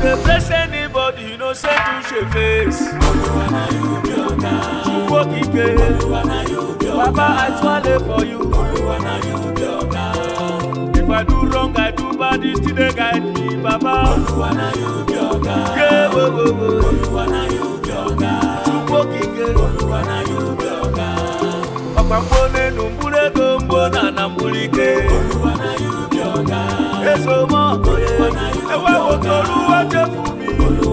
dey bless anybody you know say to shey face. Chukwu okike, Baba I twale for you. If I do wrong, I do bad, you still dey guide me, Baba. Yeah, wo, wo, wo. Chukwu okike, ọkwa mgbo n'elu mkpụrụ ego mgbo na na mkpụrụ ike. Eso mọ okoye, ewe nwoke oluwa chefu mi.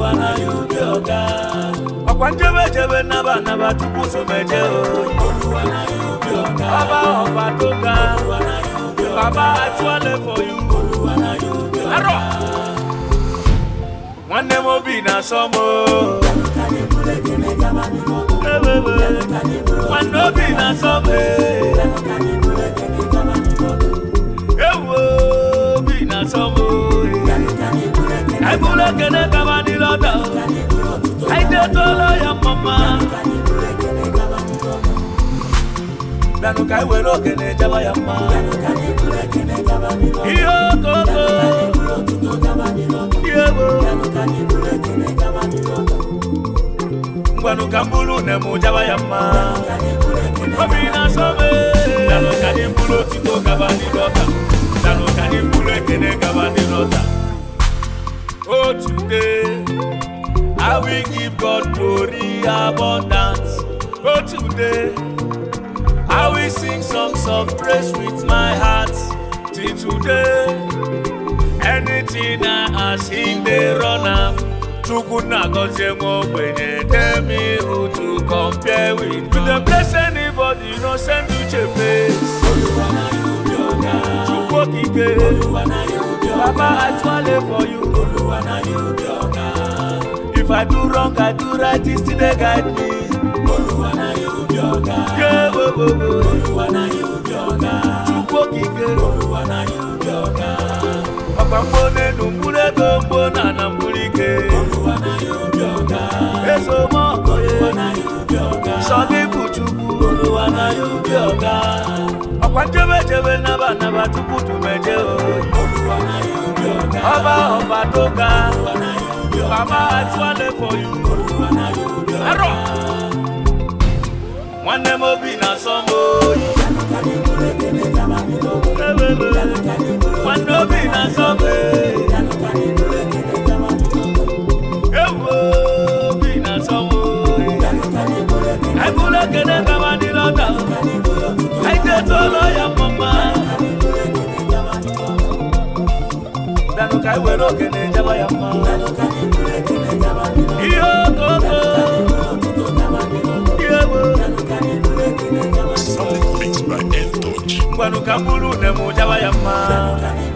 Ọkwa njebe jebe naba naba tupu so meje o. Ọba ọba tó ga, baba atụọle for you. Arọ! Nwanne m obi na-asọ m o. Ewebe, nwanne obi na-asọ m e. Ewo obi na-asọ m o. Anyị bụrụ ekene gaba n'ịlọta o. Anyị detụọla ya mama. Bịanụ ka anyị were okene jaba ya mma. Ihe okoko. Ihe wo. Ngwanụ ka m bụrụ une m jaba ya mma. Obi na-asọ m e. Bịanụ ka anyị bụrụ otito gaba n'ịlọta. Bịanụ ka anyị bụrụ ekene gaba n'ịlọta. Oh, today I will give God glory abundance. Oh, today I will sing songs of praise with my heart. Till today, anything I ask Him, they run am. Chukwu na gozie nwa ogbenye tell me who to compare with. You dey bless anybody, you no send uche face. Chukwu okike, Baba I twale for you. If I do wrong, I do right, He still dey guide me. Yeah, wo, wo, wo. Chukwu okike, ọkwa mgbo n'elu mkpụrụ ego mgbo na na mkpụrụ ike. Eso mọ okoye, sọ gị bụ Chukwu, ọkwa njebe jebe naba naba tupu tumeje oyi. Ọba ọba tó ga, bàbá àtúwálé for you. Arọ! Nwanne m obi na-asọ m oyi. Ebebe, nwanne obi na-asọ m oyi. Ewo obi na-asọ m oyi. Anyị bụrụ ekene gaba dị lọta. Anyị detụọla ya mma. Bịanụ ka anyị were okene jaba ya mma. Ihe okoko. Ihe wo. Solid mix by L Touch. ngwanụ ka m bụrụ une m jaba ya mma